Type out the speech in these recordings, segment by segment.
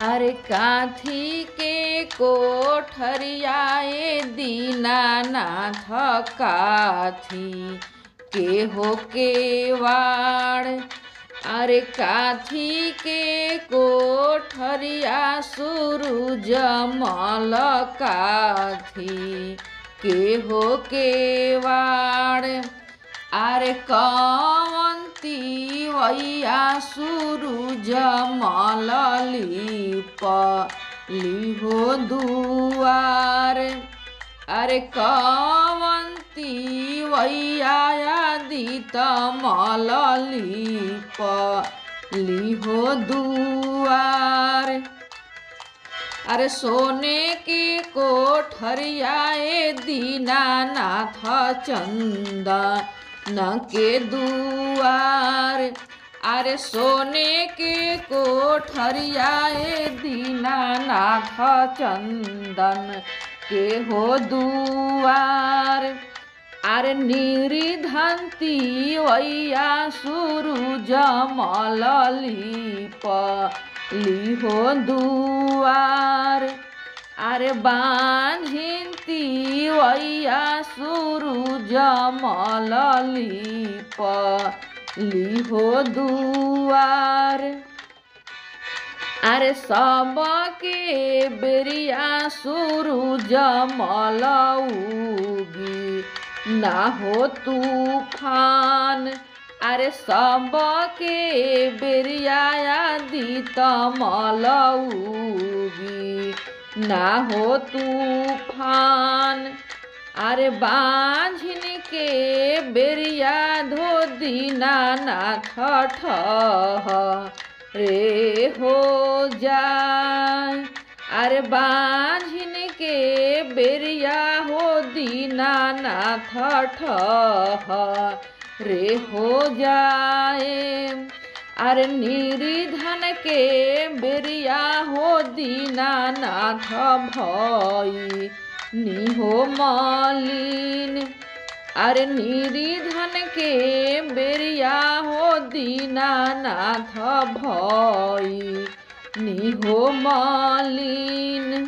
अरे काथी के कोठरियाए दीनानाथ काथी के हो के वाड़ अरे काथी के कोठरिया सूरज मल काथी के हो के वाड़ अरे कवंती वैया सूरज मल लिप लिहो दुआर अरे कवंती वैया दित मल लिप लिहो दुआर अरे सोने की कोठरियाए दीनानाथ चंदन के दुआर अरे सोने के कोठरियाए दीनानाथ चंदन के हो दुआर अरे निरिधंती वैया सूरज मल लिप लिहो दुआर अरे बांझिंती वैया सूरज मल लिप लिहो दुआर अरे सबके बेरिया सूरज मल उगी ना हो तूफान अरे सबके बेरिया दित मल उगी ना हो तूफान अरे बांझिन के बेरिया धो दीना नाथ ठह रे हो जाए अरे बांझिन के बेरिया हो दीना नाथ ठह रे हो जाए अरे निरिधन के बेरिया हो दीना नाथ भई निहो मालिन अरे निरिधन के बेरिया हो दीनानाथ भई निहो मालिन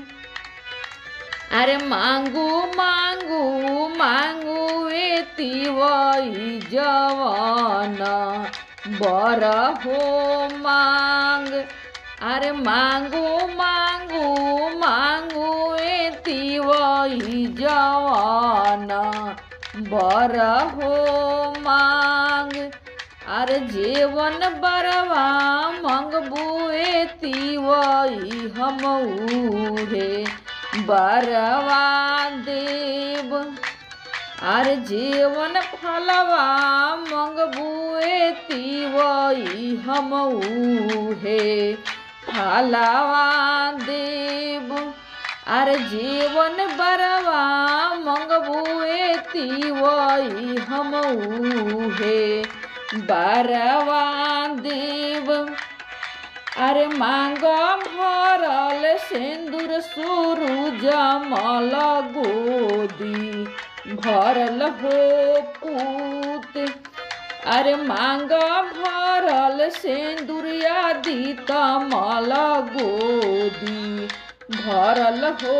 अरे मांगू मांगू मांगू एती वही जवान बर हो मांग अरे मांगू मांगू मांगू एती वही जवान बर हो मांग अरे जीवन बरवा मंगबू एती वही हम उहे बरवा देव अरे जीवन फलवा मंगबुए तिवई हम उहे फलवा देव अरे जीवन बरवा मंगबुए तिवई हम उहे बरवा देव अरे मांग भरल सिंदूर सूरज मल गोदी भरल हो पूत अरे मांग भरल सिंदूरिया दीत मल गोदी भरल हो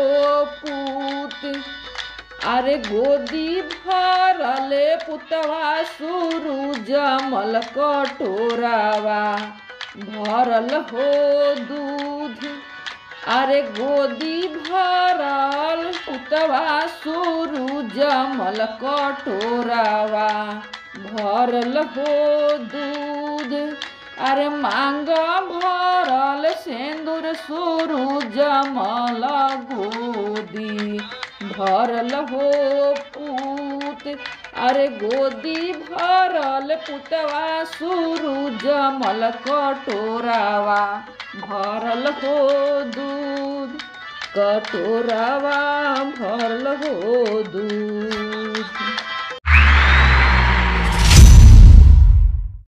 पूत अरे गोदी भरल पुतवा सूरज मल कटोरावा भरल हो दूध अरे गोदी भरल पुतवा सूरज मल कटोरावा भरल हो दूध अरे मांग भरल सिंदूर सूरज मल गोदी भरल हो पूत अरे गोदी भरल पुतवा सूरज मल कटोरावा भरल हो दूध कटोरावा भरल हो दूध